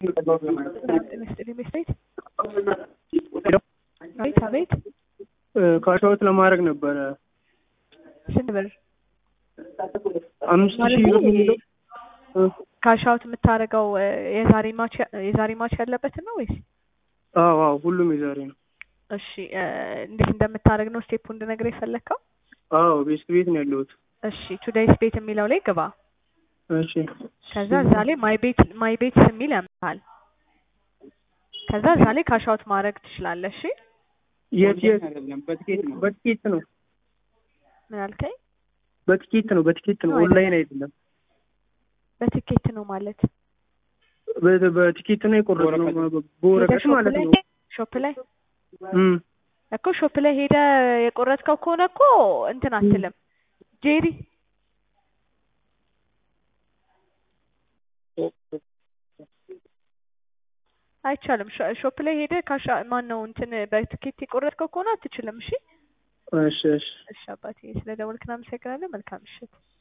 ጤና ቤት አቤት አቤት ካሻዎት ለማድረግ ነበረ ስንት ብር አምስት ማለት ሺህ ብር የሚለው ካሻውት የምታደርገው የዛሬ ማች የዛሬ ማች ያለበትን ነው ወይስ? አዎ አዎ ሁሉም የዛሬ ነው። እሺ እ እንዴት እንደምታደርግ ነው ስቴፑ እንድነግርህ የፈለግከው? አዎ ቤስት ቤት ነው ያለሁት። እሺ ቱዴይስ ቤት የሚለው ላይ ግባ። እሺ ከዛ እዛ ላይ ማይ ቤት ማይ ቤትስ የሚል ያመጣል። ከዛ እዛ ላይ ካሻውት ማድረግ ትችላለህ። እሺ የት የት በትኬት ነው ምን አልከኝ? በትኬት ነው በትኬት ነው ነው ኦንላይን አይደለም። በትኬት ነው ማለት በ- በትኬት ነው የቆረጥነው በወረቀት ሄደህ ሾፕ ማለት ላይ- ነው። ሾፕ ላይ እም እኮ ሾፕ ላይ ሄደ የቆረጥከው ከሆነ እኮ እንትን አትልም ጄሪ አይቻልም። ሾ- ሾፕ ላይ ሄደ ካሻ ማን ነው እንትን በትኬት የቆረጥከው ከሆነ አትችልም። እሺ እሺ እሺ እሺ አባቴ ስለ ደወልክ እናመሰግናለን። መልካም ምሽት።